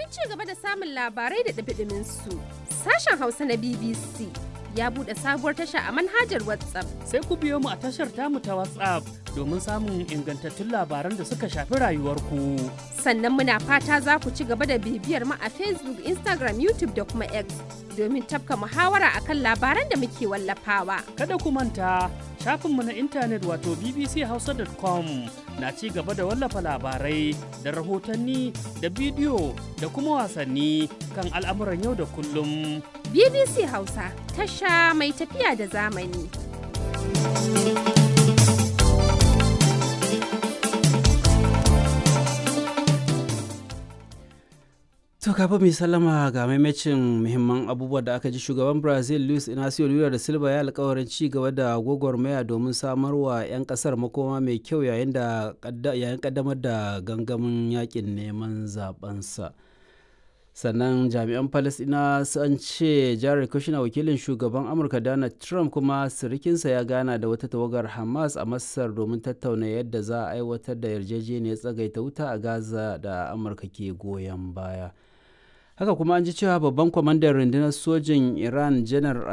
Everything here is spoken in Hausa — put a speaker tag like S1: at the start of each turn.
S1: Domin ci gaba da samun labarai da ɗumi su sashen Hausa na BBC ya buɗe sabuwar tasha a manhajar WhatsApp.
S2: Sai ku biyo mu a tashar tamu ta WhatsApp domin samun ingantattun labaran da suka shafi rayuwarku.
S1: Sannan muna fata za ku ci gaba da bibiyar mu a Facebook, Instagram, YouTube da kuma X domin tafka muhawara akan labaran da muke wallafawa.
S2: Kada ku manta shafinmu na intanet wato bbchausa.com na ci gaba da wallafa labarai da rahotanni da bidiyo da kuma wasanni kan al'amuran yau da kullum.
S1: BBC Hausa tasha mai tafiya da zamani.
S3: To kafin mai sallama ga maimacin muhimman abubuwa da aka ji shugaban Brazil Luis Inacio Lula da Silva ya alkawarin ci gaba da gwagwarmaya domin samarwa 'yan kasar makoma mai kyau yayin da yayin kaddamar da gangamin yakin neman zabensa. sannan jami'an palestina sun ce jared kushner wakilin shugaban amurka donald trump kuma sirikinsa ya gana da wata tawagar hamas a masar domin tattauna yadda za a aiwatar da yarjejeniyar tsagaita wuta a gaza da amurka ke goyon baya haka kuma an ji cewa babban kwamandan rundunar sojin iran janar